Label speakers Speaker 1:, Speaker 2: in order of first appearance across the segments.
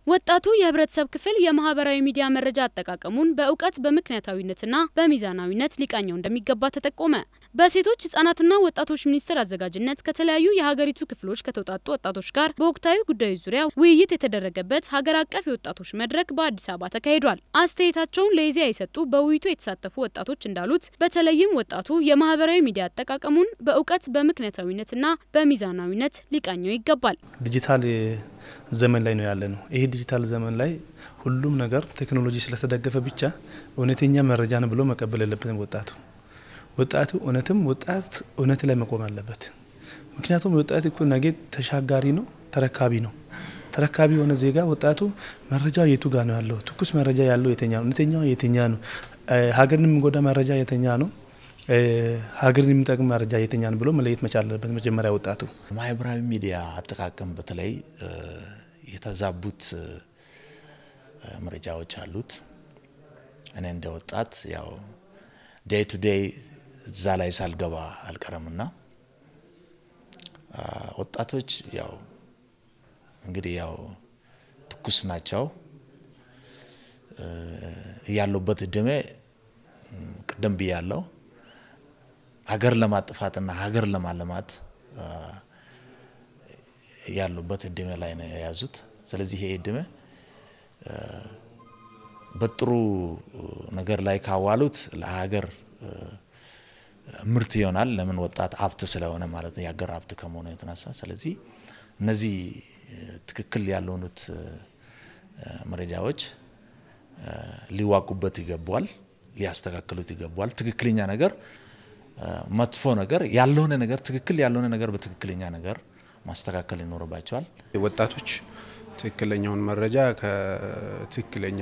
Speaker 1: ወጣቱ የህብረተሰብ ክፍል የማህበራዊ ሚዲያ መረጃ አጠቃቀሙን በእውቀት በምክንያታዊነትና በሚዛናዊነት ሊቃኘው እንደሚገባ ተጠቆመ። በሴቶች ህጻናትና ወጣቶች ሚኒስቴር አዘጋጅነት ከተለያዩ የሀገሪቱ ክፍሎች ከተውጣጡ ወጣቶች ጋር በወቅታዊ ጉዳዮች ዙሪያ ውይይት የተደረገበት ሀገር አቀፍ የወጣቶች መድረክ በአዲስ አበባ ተካሂዷል። አስተያየታቸውን ለኢዜአ የሰጡ በውይይቱ የተሳተፉ ወጣቶች እንዳሉት በተለይም ወጣቱ የማህበራዊ ሚዲያ አጠቃቀሙን በእውቀት በምክንያታዊነትና በሚዛናዊነት ሊቃኘው ይገባል።
Speaker 2: ዲጂታል ዘመን ላይ ነው ያለ ነው። ይሄ ዲጂታል ዘመን ላይ ሁሉም ነገር ቴክኖሎጂ ስለተደገፈ ብቻ እውነተኛ መረጃ ነው ብሎ መቀበል የለበትም ወጣቱ ወጣቱ እውነትም ወጣት እውነት ላይ መቆም አለበት። ምክንያቱም ወጣት እኮ ነገ ተሻጋሪ ነው፣ ተረካቢ ነው። ተረካቢ የሆነ ዜጋ ወጣቱ መረጃ የቱ ጋር ነው ያለው? ትኩስ መረጃ ያለው የተኛ ነው? እውነተኛው የትኛ ነው? ሀገርን የሚጎዳ መረጃ የተኛ ነው? ሀገርን የሚጠቅም መረጃ የተኛ ነው ብሎ መለየት መቻል አለበት መጀመሪያ ወጣቱ።
Speaker 3: ማህበራዊ ሚዲያ አጠቃቀም በተለይ የተዛቡት መረጃዎች አሉት። እኔ እንደ ወጣት ያው ዴይ ቱ ዴይ እዛ ላይ ሳልገባ አልቀረምና ወጣቶች ያው እንግዲህ ያው ትኩስ ናቸው ያሉበት እድሜ ቅድም ብያለው ሀገር ለማጥፋትና ሀገር ለማለማት ያሉበት እድሜ ላይ ነው የያዙት። ስለዚህ ይሄ እድሜ በጥሩ ነገር ላይ ካዋሉት ለሀገር ምርት ይሆናል። ለምን ወጣት ሀብት ስለሆነ ማለት ነው፣ የሀገር ሀብት ከመሆኑ የተነሳ ስለዚህ እነዚህ ትክክል ያልሆኑት መረጃዎች ሊዋቁበት ይገባዋል፣ ሊያስተካክሉት ይገባዋል። ትክክለኛ ነገር መጥፎ ነገር ያልሆነ ነገር ትክክል ያልሆነ ነገር በትክክለኛ ነገር ማስተካከል ይኖርባቸዋል።
Speaker 4: ወጣቶች ትክክለኛውን መረጃ ከትክክለኛ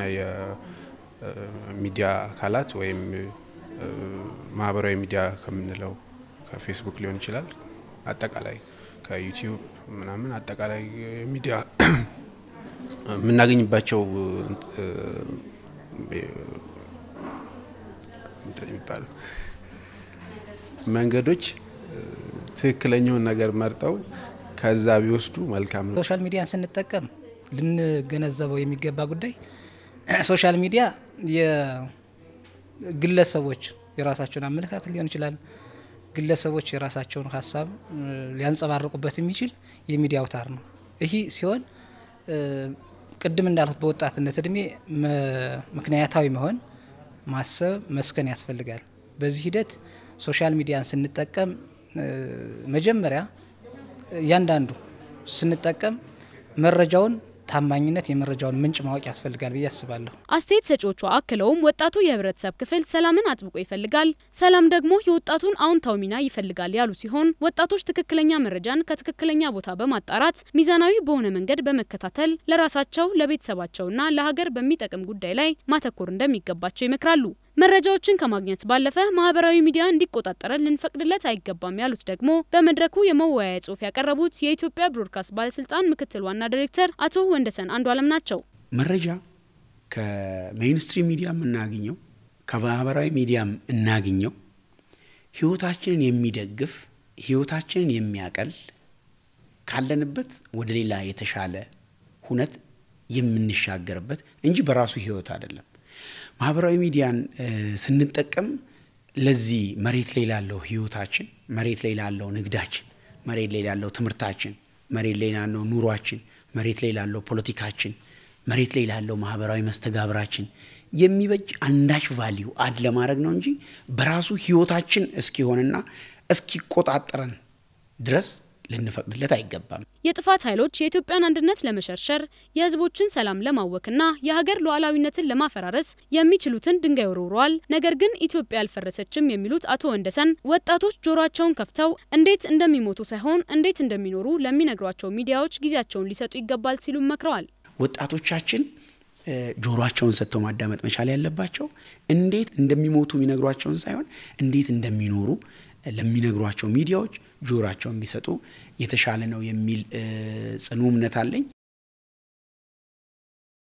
Speaker 4: የሚዲያ አካላት ወይም ማህበራዊ ሚዲያ ከምንለው ከፌስቡክ ሊሆን ይችላል፣ አጠቃላይ ከዩቲዩብ ምናምን አጠቃላይ ሚዲያ የምናገኝባቸው የሚባለው መንገዶች ትክክለኛውን ነገር መርጠው ከዛ ቢወስዱ መልካም ነው።
Speaker 5: ሶሻል ሚዲያን ስንጠቀም ልንገነዘበው የሚገባ ጉዳይ ሶሻል ሚዲያ የግለሰቦች የራሳቸውን አመለካከት ሊሆን ይችላል፣ ግለሰቦች የራሳቸውን ሀሳብ ሊያንጸባርቁበት የሚችል የሚዲያ አውታር ነው። ይህ ሲሆን ቅድም እንዳልኩት በወጣትነት እድሜ ምክንያታዊ መሆን፣ ማሰብ፣ መስከን ያስፈልጋል። በዚህ ሂደት ሶሻል ሚዲያን ስንጠቀም መጀመሪያ እያንዳንዱ ስንጠቀም መረጃውን ታማኝነት የመረጃውን ምንጭ ማወቅ ያስፈልጋል ብዬ አስባለሁ።
Speaker 1: አስተያየት ሰጪዎቹ አክለውም ወጣቱ የህብረተሰብ ክፍል ሰላምን አጥብቆ ይፈልጋል፣ ሰላም ደግሞ የወጣቱን አዎንታዊ ሚና ይፈልጋል ያሉ ሲሆን ወጣቶች ትክክለኛ መረጃን ከትክክለኛ ቦታ በማጣራት ሚዛናዊ በሆነ መንገድ በመከታተል ለራሳቸው ለቤተሰባቸውና ለሀገር በሚጠቅም ጉዳይ ላይ ማተኮር እንደሚገባቸው ይመክራሉ። መረጃዎችን ከማግኘት ባለፈ ማህበራዊ ሚዲያ እንዲቆጣጠረን ልንፈቅድለት አይገባም ያሉት ደግሞ በመድረኩ የመወያያ ጽሁፍ ያቀረቡት የኢትዮጵያ ብሮድካስት ባለስልጣን ምክትል ዋና ዲሬክተር አቶ ወንደሰን አንዱ አለም ናቸው።
Speaker 6: መረጃ ከሜይንስትሪም ሚዲያ የምናገኘው ከማህበራዊ ሚዲያም እናገኘው ህይወታችንን የሚደግፍ ህይወታችንን የሚያቀል ካለንበት ወደ ሌላ የተሻለ ሁነት የምንሻገርበት እንጂ በራሱ ህይወት አይደለም። ማህበራዊ ሚዲያን ስንጠቀም ለዚህ መሬት ላይ ላለው ህይወታችን፣ መሬት ላይ ላለው ንግዳችን፣ መሬት ላይ ላለው ትምህርታችን፣ መሬት ላይ ላለው ኑሯችን፣ መሬት ላይ ላለው ፖለቲካችን፣ መሬት ላይ ላለው ማህበራዊ መስተጋብራችን የሚበጅ አንዳች ቫሊዩ አድ ለማድረግ ነው እንጂ በራሱ ህይወታችን እስኪሆንና እስኪቆጣጠረን ድረስ ልንፈቅድለት አይገባም።
Speaker 1: የጥፋት ኃይሎች የኢትዮጵያን አንድነት ለመሸርሸር የህዝቦችን ሰላም ለማወክና የሀገር ሉዓላዊነትን ለማፈራረስ የሚችሉትን ድንጋይ ወርውረዋል። ነገር ግን ኢትዮጵያ አልፈረሰችም የሚሉት አቶ ወንደሰን ወጣቶች ጆሯቸውን ከፍተው እንዴት እንደሚሞቱ ሳይሆን እንዴት እንደሚኖሩ ለሚነግሯቸው ሚዲያዎች ጊዜያቸውን ሊሰጡ ይገባል ሲሉ መክረዋል።
Speaker 6: ወጣቶቻችን ጆሮአቸውን ሰጥተው ማዳመጥ መቻል ያለባቸው እንዴት እንደሚሞቱ የሚነግሯቸውን ሳይሆን እንዴት እንደሚኖሩ ለሚነግሯቸው ሚዲያዎች ጆሮአቸውን ቢሰጡ የተሻለ ነው የሚል ጽኑ እምነት አለኝ።